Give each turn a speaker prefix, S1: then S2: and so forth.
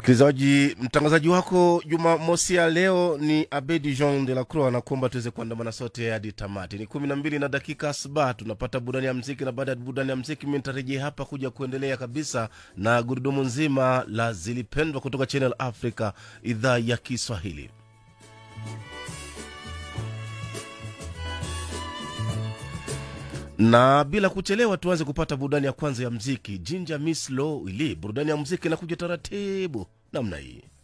S1: msikilizaji mtangazaji wako jumamosi ya leo ni abedi jean de la croix anakuomba tuweze kuandamana sote hadi tamati ni kumi na mbili na dakika saba tunapata burudani ya mziki na baada ya burudani ya mziki mi nitarejea hapa kuja kuendelea kabisa na gurudumu nzima la zilipendwa kutoka channel africa idhaa ya kiswahili na bila kuchelewa tuanze kupata burudani ya kwanza ya mziki jinja miss low ili burudani ya mziki inakuja taratibu namna hii